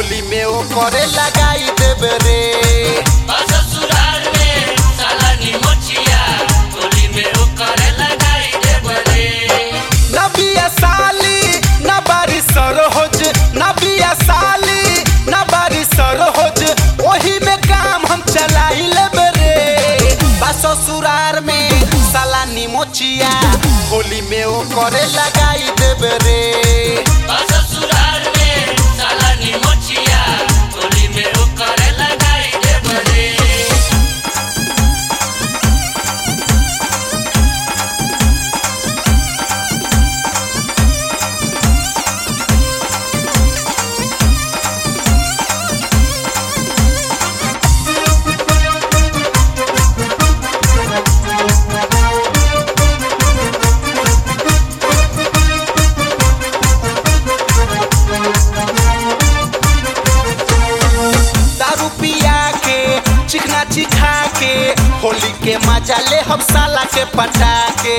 होली में ओ करे लगाई देब रे ससुराल में सालानी मोचिया होली में ओकर लगाई देब रे न बिया साली न बारी सरोज न बिया साली न बारी सरोज ओही में काम हम चलाई लेब रे बा ससुरार में सालानी मोचिया होली में ओ करे लगाई देब रे ससुराल में सालानी मोचिया होली में ओकर लगाई देब रे दारू पिया के चिकना चिखा के होली के मजा ले हम साला के पटा के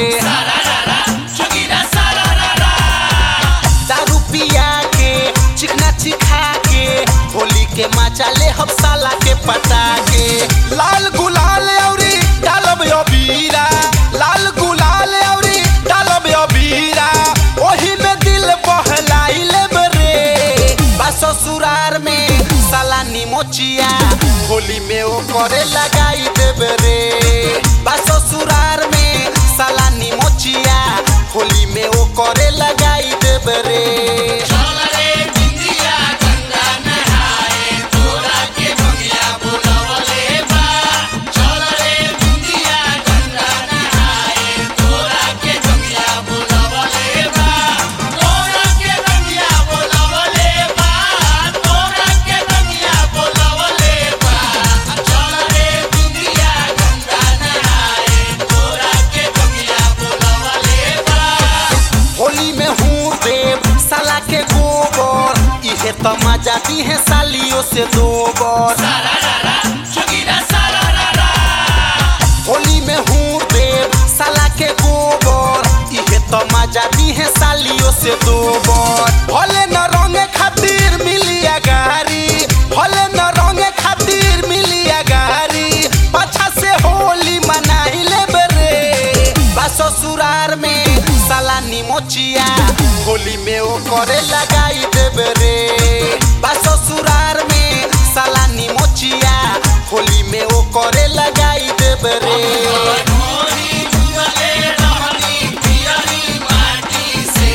चुगिरा सारा रा दारू पिया के चिकना चिखा के होली के मजा ले हम साला के पटा के लाल गुलाल औरी डालब अबीरा लाल गुलाल औरी डालब अबीरा ओही में दिल बहलाई लेब रे बा ससुरार में सालानी मोचिया होली में ओ करे लगाई देब रे बा ससुरार में सालानी मोचिया होली में ओ करे लगाई देब रे चल रे बिंदिया गंगा नहाए तोरा के बंगिया बुलवले बा चल रे बिंदिया गंगा नहाए तोरा के बंगिया बुलवले बा तोरा के बंगिया बुलवले बा तोरा के बंगिया बुलवले बा चल रे बिंदिया गंगा नहाए तोरा के बंगिया बुलवले बा होली में हूँ देव साला के गोबर इहे तो मजा दी है सालियों से दो बर चुगिरा सारा रा रा होली में हूँ देव साला के गोबर इहे तो मजा दी है सालियों से दो बर भले न रंगे खातिर मिलिया गारी भले न रंगे खातिर मिलिया गारी पाछा से होली मनाई लेब रे बा ससुरार में सालानी मोचिया होली में ओ करे लगाई देब रे बा ससुरार में सालानी मोचिया होली में ओ करे लगाई देब रे मोरी दुगले रहनी पियरी माटी से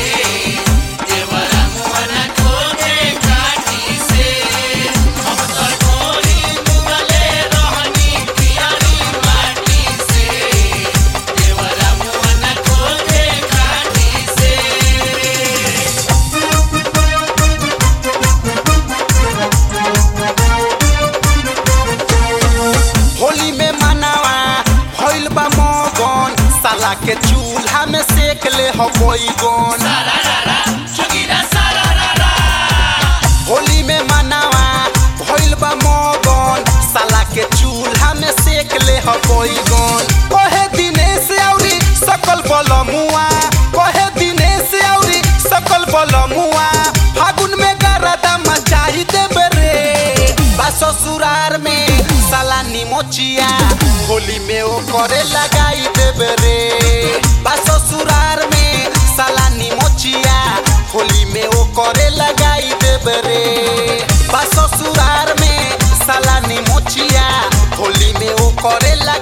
देवरा मुअना खोदे काटी से हम तो मोरी दुगले रहनी पियरी माटी से देवरा मुअना खोदे काटी से होली में मनावा भइल बा मगन साला के चूल्हा में सेक ले हो गन चुगिरा सारा रा रा होली में मनावा भइल बा मगन साला के चूल्हा में सेक ले हो गन कहे दिनेश औरी सकल बलमुआ कहे दिनेश औरी सकल बलमुआ फागुन में गरदा मचाई देबे रे बा ससुरार में सालानी मोचिया होली में ओ करे लगाई देबे रे बा ससुरार में सालानी मोचिया होली में ओ करे लगाई देबे रे बा ससुरार में सालानी मोचिया होली में ओ करे लगा